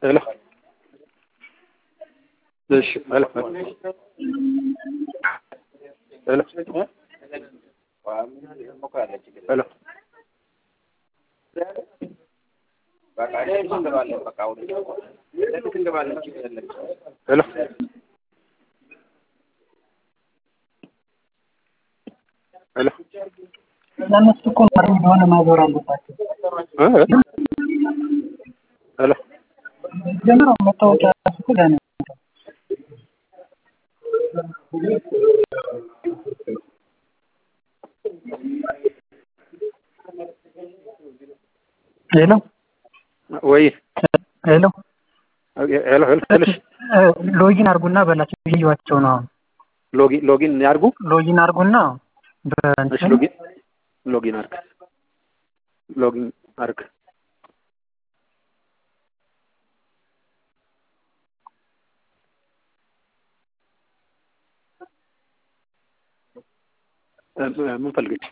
ሄሎ እሺ ሄሎ ሄሎ ሄሎ ሄሎ ሄሎ ለእነሱ እኮ ማድረግ እንደሆነ ማዞር አለባቸው። እ ሄሎ ጀምረው መታወቂያ ራሱ እኮ ገና ነው። ሄሎ ወይ ሄሎ ሄሎ ሄሎ ትንሽ ሎጊን አድርጉና በላቸው እያዩዋቸው ነው። አሁን ሎጊን ሎጊን ያርጉ። ሎጊን አድርጉና እሺ በእንትን ሎጊን ሎጊን አርግ ሎጊን አርግ እ ምን ፈልገች?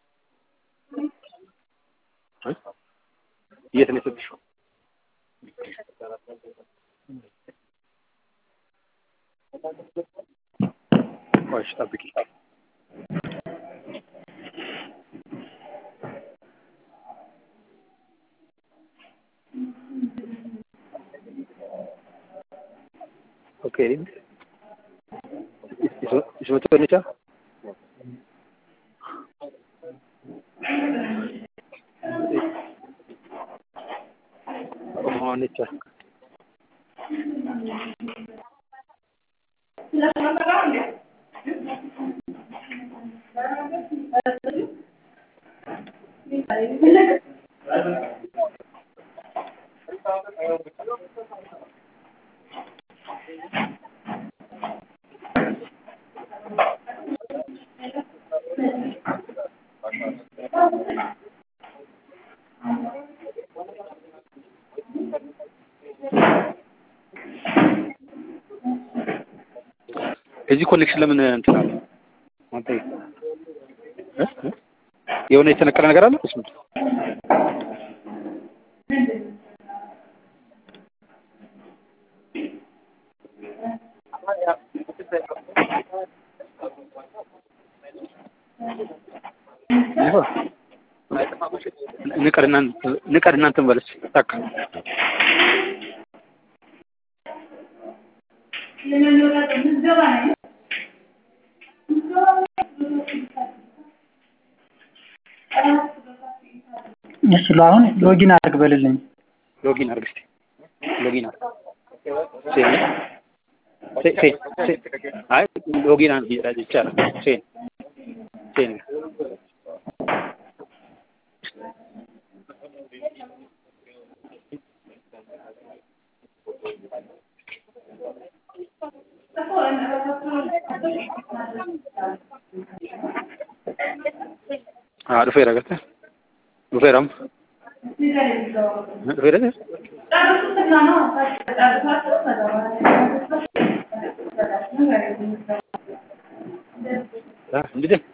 እ የት ነው የሰጥሽው? ቆይ እሺ ጠብቂ። ኦኬ isuma Onica. የዚህ ኮኔክሽን ለምን እንትን አለ? አንተ እ እ የሆነ የተነቀለ ነገር አለ? እሱ ንቀርና ንቀርና እንትን በለች ታካ እሺ አሁን ሎጊን አድርግ በልልኝ። ሎጊን አድርግ እስኪ ሎጊን አድርግ ሴን ሴ ሴ ሴ አይ ሎጊን አድርግ ይቻላል ሴን ሴን Ah, dhufeera agartee? Dhufeera amma? Dhufeera jee? Ah, hindi jee?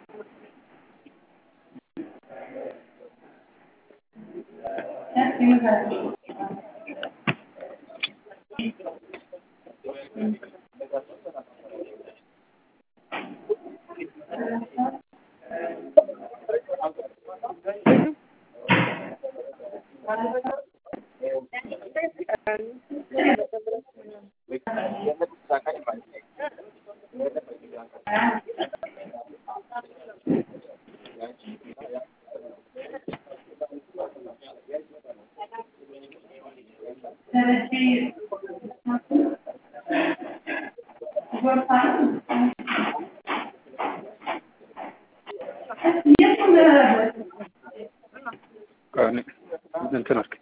እንትን አድርግ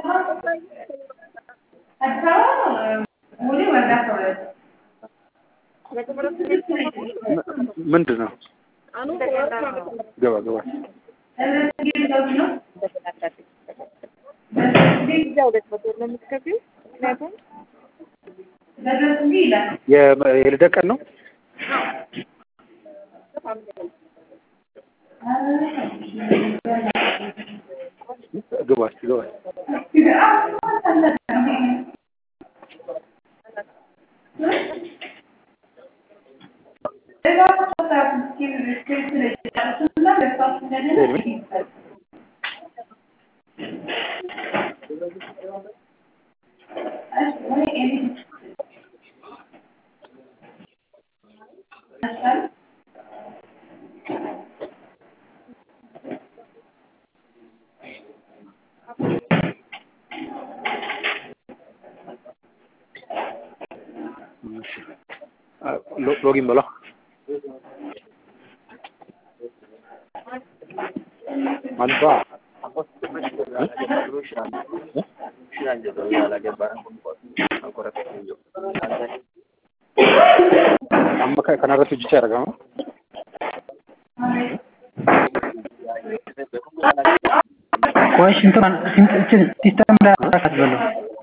ምንድን ነው? ገባ ገባ የልደት ቀን ነው። ግባ እስኪ ግባ ሴን ሚ ሎጊን በለው አልባ amma kanarratti hojjechaa argama. ቆይ ሽንቷን እንትን ሲስተም ላይ አሳካት በለው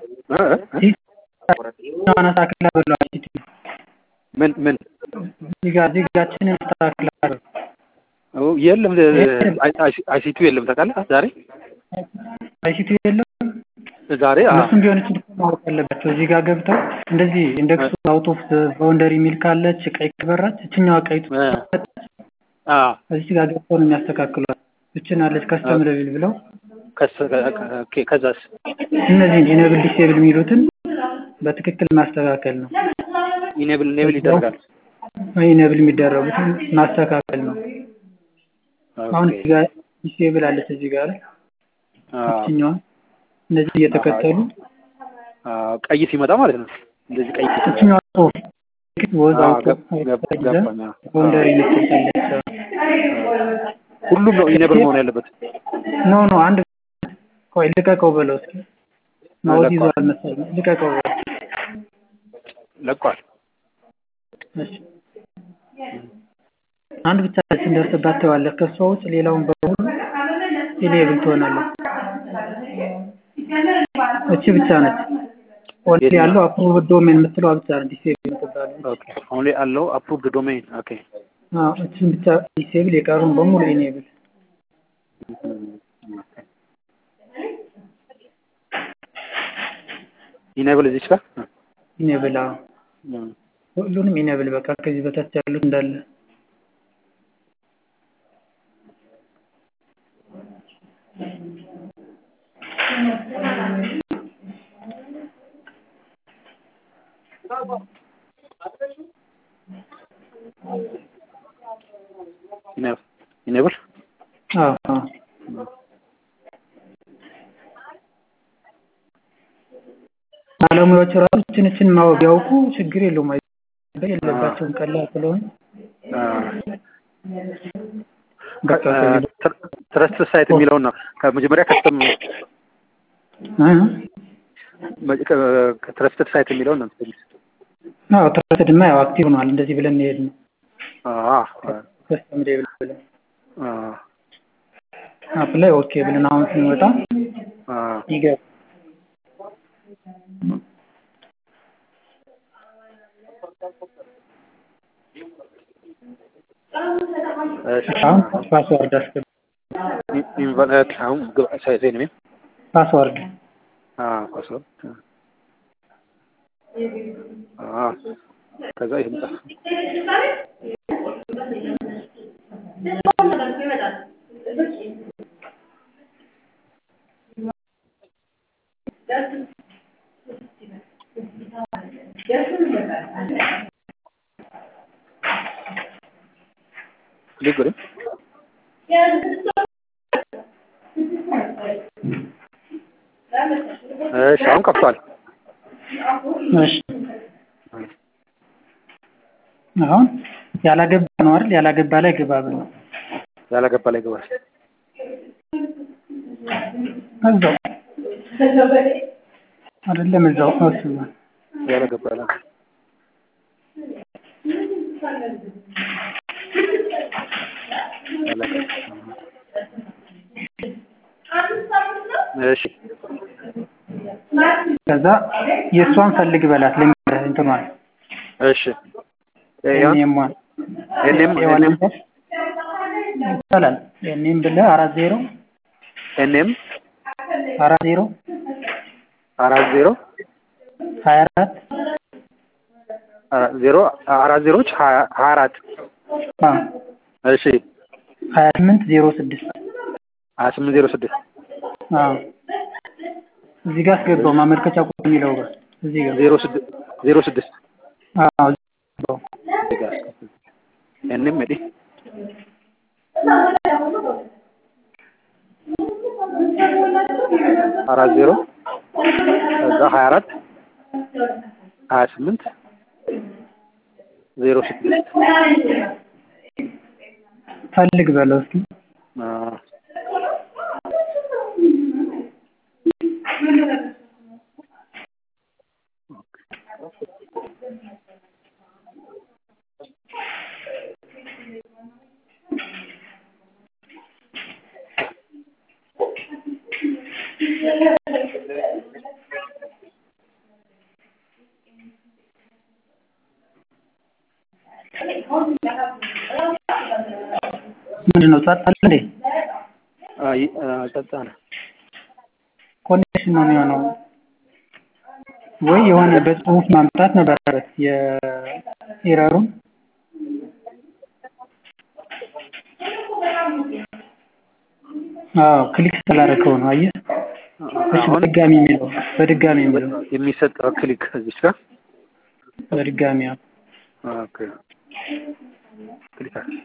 ሲስተም አሳክላ በለው አይሲቲ ምን ምን እዚህ ጋር እዚህ ጋችንን አስተካክላ በለው የለም አይሲቱ የለም ታውቃለህ ዛሬ አይሲቲ የለም ዛሬ እነሱም ቢሆን እችን ማወቅ አለባቸው እዚህ ጋር ገብተው እንደዚህ ኢንደክሱ አውት ኦፍ ባውንደሪ የሚል ካለች ቀይ ከበራች እችኛዋ ቀይቱ እዚህ ጋር ገብተው ነው የሚያስተካክሏት እችን አለች ከስተም ለቢል ብለው ከዛስ እነዚህን ኢኔብል ዲስኤብል የሚሉትን በትክክል ማስተካከል ነው ኢኔብል ኢኔብል ይደረጋል ኢኔብል የሚደረጉትን ማስተካከል ነው አሁን እዚህ ጋር ዲስኤብል አለች እዚህ ጋር እችኛዋን እነዚህ እየተከተሉ ቀይ ሲመጣ ማለት ነው እንደዚህ ቀይ እችኛዋ ጽሁፍ ወዝ አውቶ ባውንደሪ የምትባለች ሁሉም ነው ኢኔብል መሆን ያለበት ኖ ኖ አንድ ቆይ ልቀቀው በለው እስኪ ማውዝ ይዟል መሰለኝ ልቀቀው በለው ለቋል እሺ አንድ ብቻ ስንደርስባት ተዋለህ ከሷ ውጭ ሌላውን በሙሉ ኢኔብል ትሆናለህ እቺ ብቻ ነች ኦንሊ ያለው አፕሩቭድ ዶሜን የምትለው ብቻ ነው ዲሴብል የምትባለው ኦኬ ኦንሊ ያለው አፕሩቭድ ዶሜን ኦኬ አዎ እቺን ብቻ ዲሴብል የቀሩን በሙሉ ኢኔብል ኢኔብል እዚች ጋር ኢኔብል አዎ ሁሉንም ኢኔብል በቃ ከዚህ በታች ያሉት እንዳለ ኢኔብል አዎ አዎ ባለሙያዎች ራሱ እችን እችን ማወቅ ቢያውቁ ችግር የለውም የለባቸውም ቀላል ስለሆነ ትረስት ሳይት የሚለውን ነው ከመጀመሪያ ከስተም ትረስትድ ሳይት የሚለውን ነው አዎ ትረስትድ ማ ያው አክቲቭ ሆኗል እንደዚህ ብለን እንሄድ ነው ከስተም ዴብል ብለን አፕ ላይ ኦኬ ብለን አሁን ስንወጣ ይገባ አሁን ፓስወርድ አስገባ አሁን ሳይዜን ሜ ፓስወርድ ፓስወርድ ከዛ ይህን ጻፍ ሊጉሪ እሺ አሁን ከፍቷል እሺ አሁን ያላገባ ነው አይደል ያላገባ ላይ ግባ ብለው ያላገባ ላይ ግባ እዛው አይደለም እዛው እሱ ያላገባ ላይ እሺ ከዛ የእሷን ፈልግ በላት ልንገርህ እንትኗን እሺ ኤንኤሟን ኤንኤም ኤንኤም ይቻላል ኤንኤም ብለህ አራት ዜሮ ኤንኤም አራት ዜሮ አራት ዜሮ ሀያ አራት ዜሮ አራት ዜሮች ሀያ አራት እሺ ሀያ ስምንት ዜሮ ስድስት ሀያ ስምንት ዜሮ ስድስት አዎ እዚህ ጋር አስገባው ማመልከቻ ቁጥር የሚለው ጋር እዚህ ጋር ዜሮ ስድስት ዜሮ ስድስት አዎ አስገባው እዚህ ጋር እንም እዲ አራት ዜሮ ከዛ ሀያ አራት ሀያ ስምንት ዜሮ ስድስት ፈልግ በለው እስኪ ምንድን ነው ጸጥ አለ እንዴ? አይ ጸጥ አለ። ኮኔክሽን ነው የሚሆነው ወይ የሆነ በጽሁፍ ማምጣት ነበረበት የኤረሩን አዎ ክሊክ ስላደረገው ነው አየህ እሺ በድጋሚ የሚለው በድጋሚ የሚለው የሚሰጠው ክሊክ እዚች ጋር በድጋሚ አዎ ኦኬ ክሊክ አለ።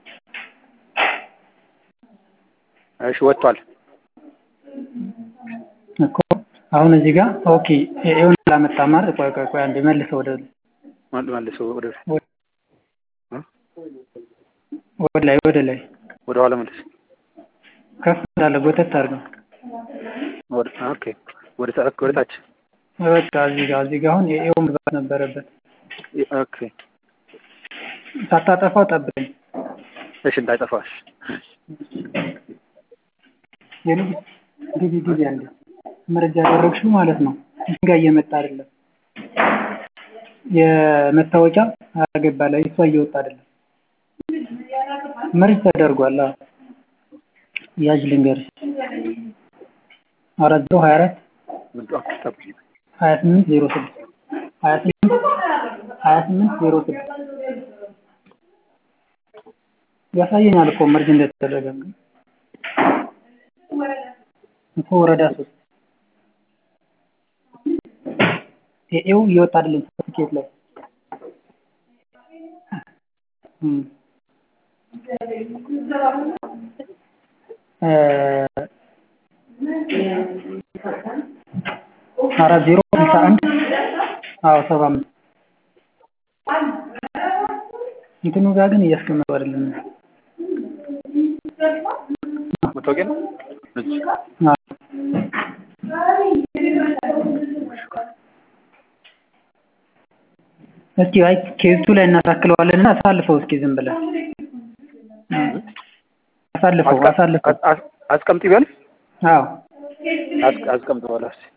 እሺ ወጥቷል። እኮ አሁን እዚህ ጋር ኦኬ ይሁን አላመጣም አይደል? ቆይ ቆይ ቆይ አንዴ መልሰው ወደ መልሰው ወደ ወደ ላይ ወደ ላይ ወደ ኋላ መልስ። ከፍ እንዳለ ጎተት አድርገው። ወደ ኦኬ ወደ ታች ወደ ታች በቃ እዚህ ጋር እዚህ ጋር አሁን ኤው መግባት ነበረበት። ኦኬ ሳታጠፋው ጠብቀኝ። እሺ እንዳይጠፋሽ። የልጅ ግቢ ግቢ አንዴ መረጃ ያደረግሽው ማለት ነው። እዚህ ጋር እየመጣ አይደለም። የመታወቂያ አገባ ላይ እሷ እየወጣ አይደለም። መርጅ ተደርጓል። አዎ ያዥ ልንገርሽ አራት ዜሮ ሀያ አራት ሀያ ስምንት ዜሮ ስድስት ሀያ ስምንት ሀያ ስምንት ዜሮ ስድስት ያሳየኛል እኮ መርጅ እንደተደረገ እኮ ወረዳ ሶስት ኤው እየወጣ አይደለም ሰርቲፊኬት ላይ አራት ዜሮ ስልሳ አንድ አዎ ሰባ አምስት እንትኑ ጋር ግን እያስቀመጡ አይደለም። መታወቂያ ነው? እስኪ አይ ኬዙ ላይ እናሳክለዋለን እና አሳልፈው እስኪ ዝም ብለህ አሳልፈው አሳልፈው አስቀምጥ ይበል። አዎ አስቀምጥ በለው እስኪ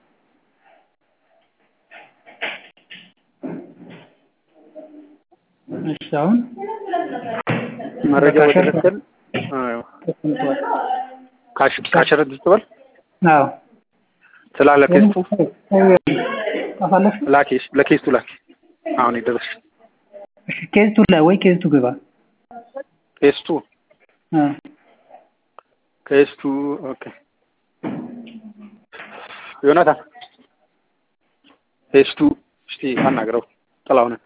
እሺ አሁን መረጃ በትክክል ተቀምጧል። ካሸረ ትበል አዎ ስላለ ኬስቱ አሳለፍ ላኪ ለኬስቱ ላኪ አሁን የደረስሽ እሺ ኬዝቱ ላይ ወይ ኬዝቱ ግባ ኬስቱ እ ኬስቱ ኦኬ ዮናታን ኬስቱ እስቲ አናግረው ጥላሁንን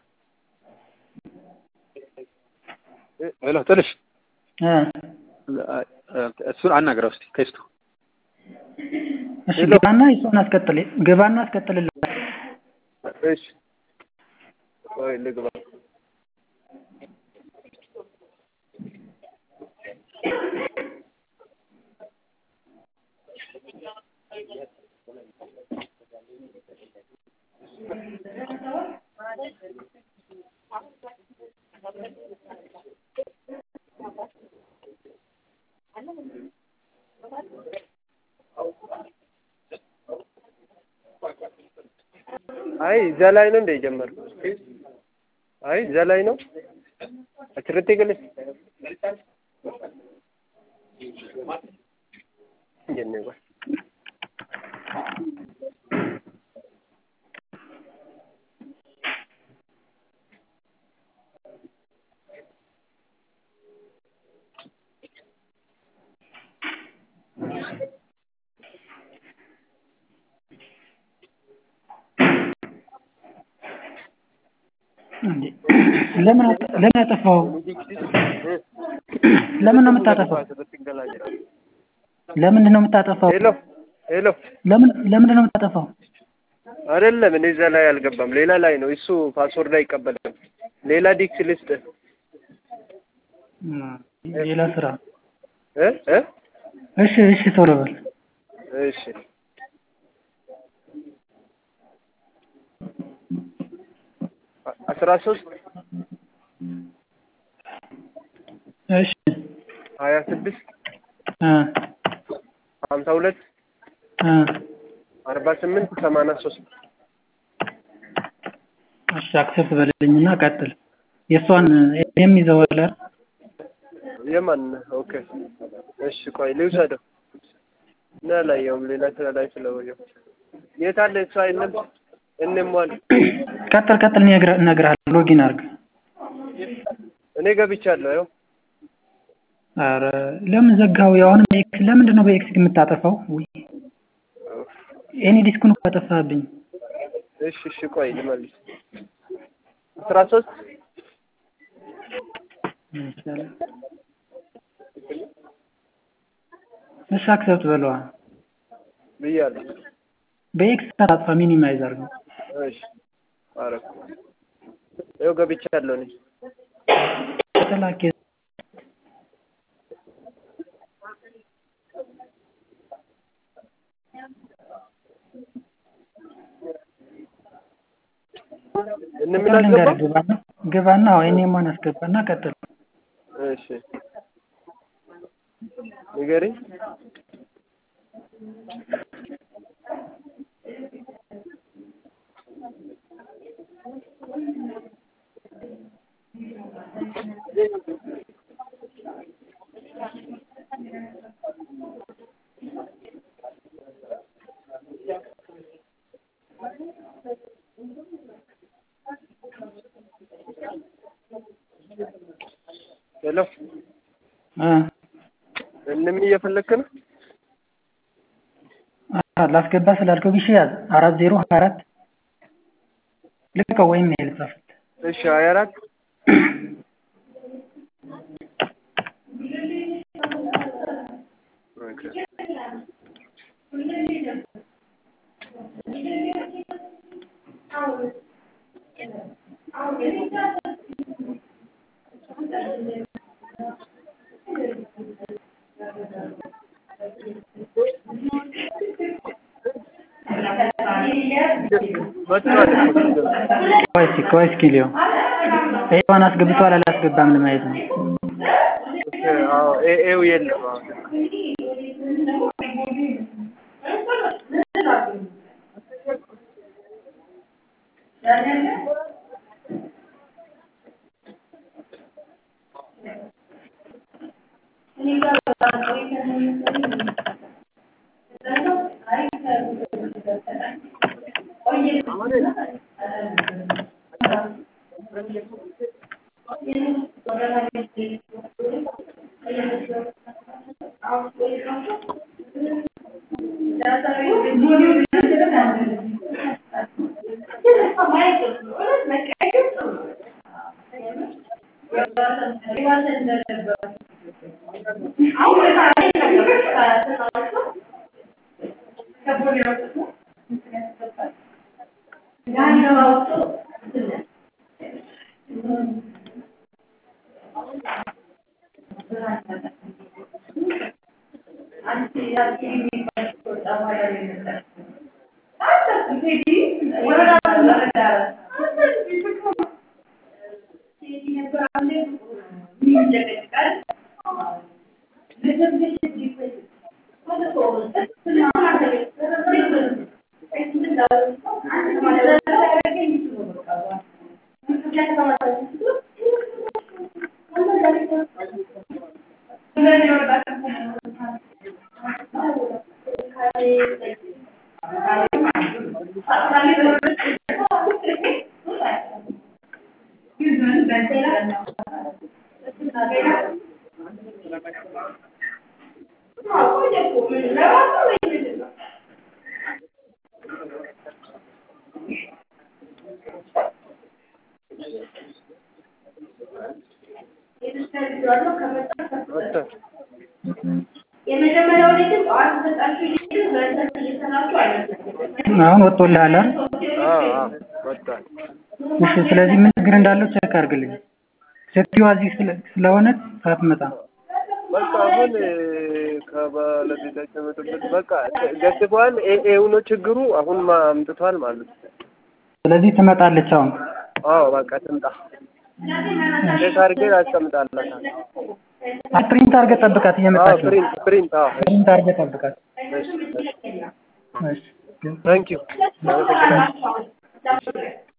ሄሎ ትንሽ እ እሱን አናግረው እስቲ ኬስቱ እሺ ግባና እሷን አስቀጥል ግባና አስቀጥልላት እሺ ቆይ ልግባ አይ እዛ ላይ ነው እንደ የጀመርኩት። አይ እዛ ላይ ነው አችርቴ ገለስ ጀነ እንዴ ለምን አጠ- ለምን አጠፋው? ለምን ነው የምታጠፋው? ለምንድን ነው የምታጠፋው? ሄሎ ሄሎ ለምን ለምንድን ነው የምታጠፋው? አይደለም እኔ እዛ ላይ አልገባም። ሌላ ላይ ነው እሱ ፓስወርድ አይቀበልም። ሌላ ዲክስ ልስጥ እም፣ ሌላ ስራ። እ እ እሺ እሺ ቶሎ በል። እሺ አ- አስራ ሶስት እሺ ሀያ ስድስት እ ሀምሳ ሁለት እ አርባ ስምንት ሰማንያ ሶስት እሺ አክሰፕት በልልኝና ቀጥል። የእሷን ይሄም ይዘዋል አይደል? የማን ኦኬ እሺ ቆይ ልውሰደው እና አላየውም ሌላ ስራ ላይ ስለወየው የት አለ እሷ አይነም እንሟል ቀጥል ቀጥል እነግርህ- እነግርሃለሁ። ሎጊን አድርግ። እኔ ገብቻለሁ ያው ኧረ ለምን ዘጋው? አሁንም በኤክስ ለምንድን ነው በኤክስ የምታጠፋው? ውይ ኤኒ ዲስኩን እኮ አጠፋህብኝ። እሺ እሺ ቆይ ልመልስ አስራ ሶስት እሺ አክሰፕት በለዋ። ብያለሁ በኤክስ ታጥፋ ሚኒማይዝ አድርገው። እሺ አረኩ ያው ገብቻለሁ እኔ ተላኬ እንምን ቀጥል አስገባ ልንገርህ፣ ግባና ግባና አዎ እኔማን አስገባና ቀጥል። እሺ ንገሪኝ ሄሎ እ እንም እየፈለክ ነው አ ላስገባ ስላልከው ጊዜ ያዝ አራት ዜሮ ሀያ አራት ልቀቀው ወይም ሜል ጻፍት። እሺ ሀያ አራት መጥቷል እኮ ቆይ እስኪ ቆይ እስኪ ሊዮ ኤዋን አስገብቷል አላስገባም ለማየት ነው። አዎ ኤ ኤው የለም አሁን ወጥቷል። የመጀመሪያው ላይ ግን ጠዋት ተሰጣችሁ ይሄን ሁለተኛ እየሰራችሁ አይመስልም። አሁን ወጥቶልሃል አይደል? አዎ አዎ ወጥቷል። እሺ ስለዚህ ምን ችግር እንዳለው ቼክ አድርግልኝ። ሴትዮዋ እዚህ ስለ- ስለሆነች ሳትመጣ በቃ አሁን እ፣ ከባለቤታቸው መጠበቅ በቃ ገድቧል። ይሄው ነው ችግሩ። አሁን ማ- አምጥቷል ማለት ነው። ስለዚህ ትመጣለች አሁን። አዎ በቃ ትምጣ። ቼክ አድርጌ አስቀምጣላታለሁ። አይ ፕሪንት አድርገህ ጠብቃት አዎ እየመጣች ነው። ፕሪንት ፕሪንት አዎ ፕሪንት አድርገህ ጠብቃት። እሺ እሺ እሺ ታንኪዩ አመሰግናለሁ።